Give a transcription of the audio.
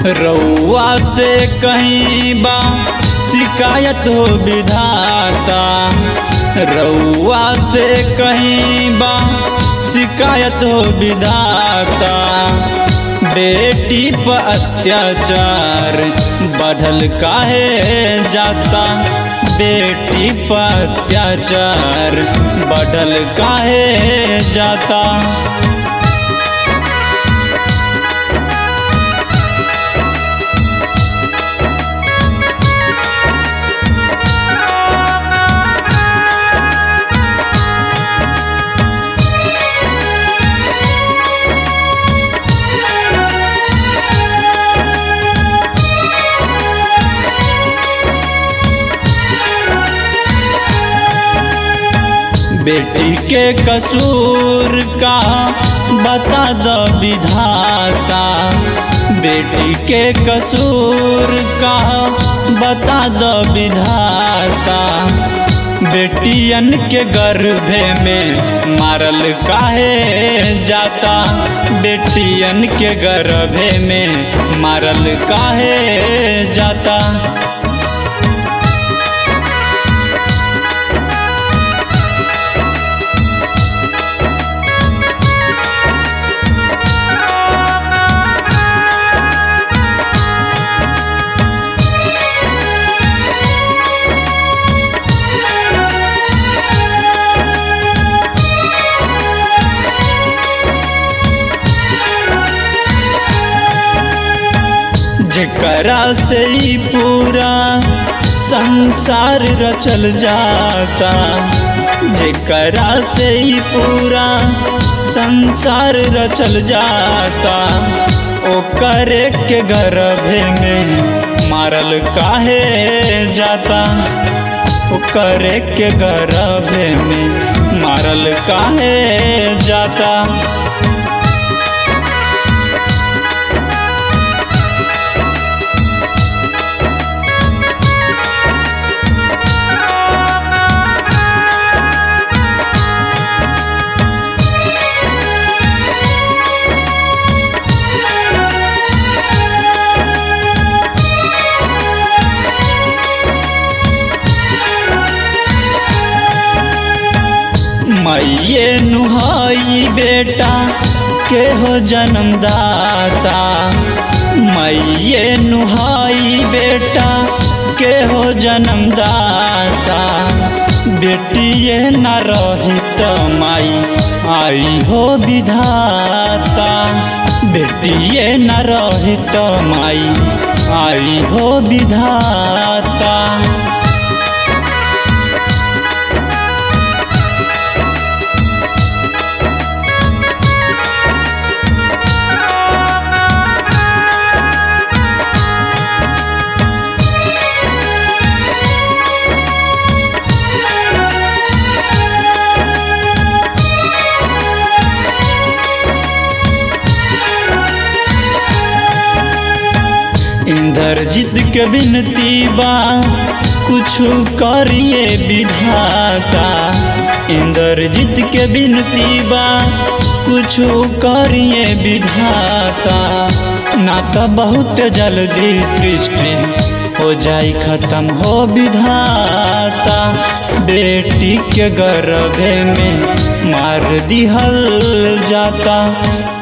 रउआ से कहीं बा शिकायत हो विधाता रउआ से कहीं बा शिकायत हो विधाता बेटी पर अत्याचार बढ़ल काहे जाता बेटी पर अत्याचार बढ़ल काहे जाता बेटी के कसूर का बता द विधाता बेटी के कसूर का बता द विधाता बेटियन के गर्भे में मारल काहे जाता बेटियन के गर्भे में मारल काहे जाता जेकरा से ही पूरा संसार रचल जाता जेकरा से ही पूरा संसार रचल जाता ओकरे के गर्भे में मारल काहे जाता ओकरे के गर्भे में मारल काहे जाता मैये नुहाई बेटा के हो जन्मदाता मैये नुहाई बेटा के हो जन्मदाता बेटिए न रही तो माई आई हो विधाता बेटिए न रही तो माई आई हो विधाता इंद्रजीत के बिनती बा कुछ करिए विधाता इंद्रजीत के बिनती बा कुछ करिए विधाता ना तो बहुत जल्दी सृष्टि हो जाई खत्म हो विधाता बेटी के गर्भे में मार दिहल जाता